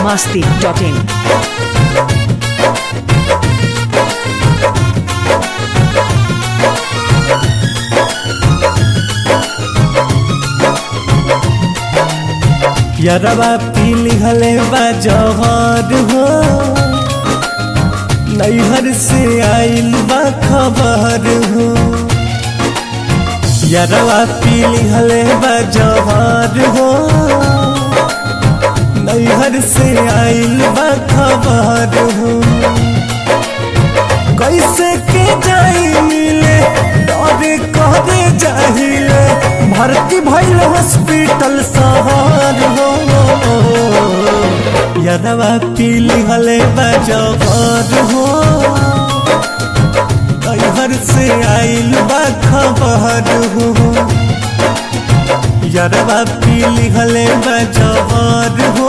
biharmasti.in यरवा पीली हले बा जहर हो नैहर से आइल बा खबर हो यरवा पीली हले बा जहर हो नैहर से आइल बा खबर हो कैसे के जाई मिले डरे करे जाहिले भर्ती भइल हॉस्पिटल शहर हो यरवा पीली हले बजबर हो नैहर से आइल बा खबर हो यरवा पीली हले बजबर हो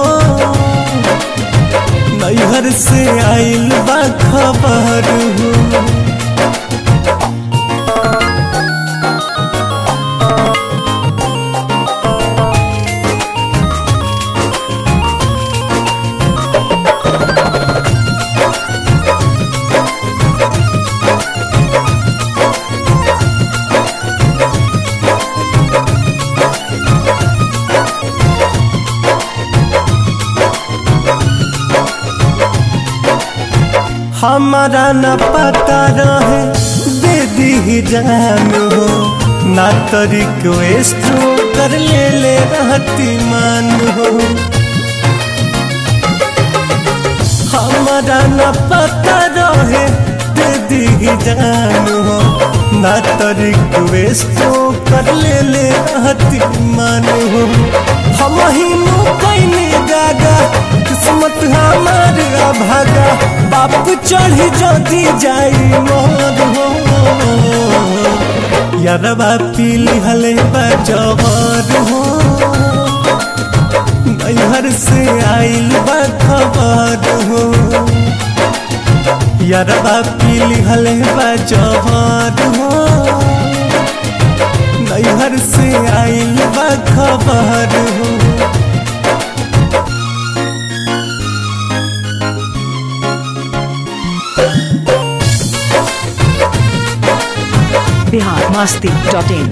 नैहर से आइल बा खबर हो हमारा न पता रहे दे दी जान हो ना तो रिक्वेस्ट कर ले ले रहती मान हो हमारा न पता रहे दे दी जान हो ना तो रिक्वेस्ट कर ले ले रहती मान हो हम ही कैने गागा किस्मत हमार भागा बाप चढ़ी जदी जाई मोर हो यरवा पीली हले बजबर हो नैहर से आइल बा खबर हो यरवा पीली हले बजबर हो नैहर से आइल बा खबर हो biharmasti.in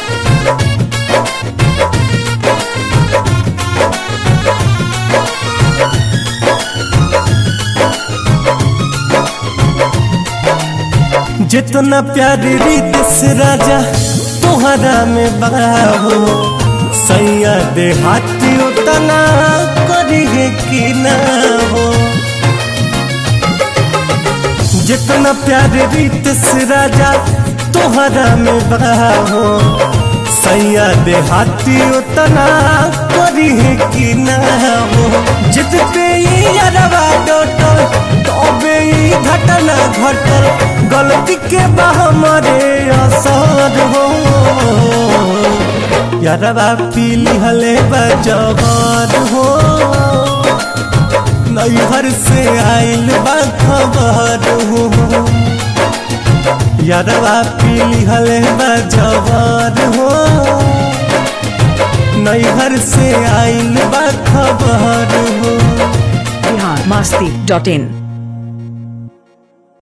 जितना प्यार रीत से राजा तोहरा में बाहो सैया देहाती उतना करी है कि ना हो जितना प्यार रीत से राजा तोहरा में बाहो सैया देहाती उतना करी है कि ना हो जित पे ये यारवा डोटल तबे ई घटना घटल गलती के बा हमारे असर हो यारवा पीली हले बजबर हो नैहर से आइल बा खबर हो यारवा पीली हले बजबर हो नैहर से आइल बा खबर हो biharmasti.in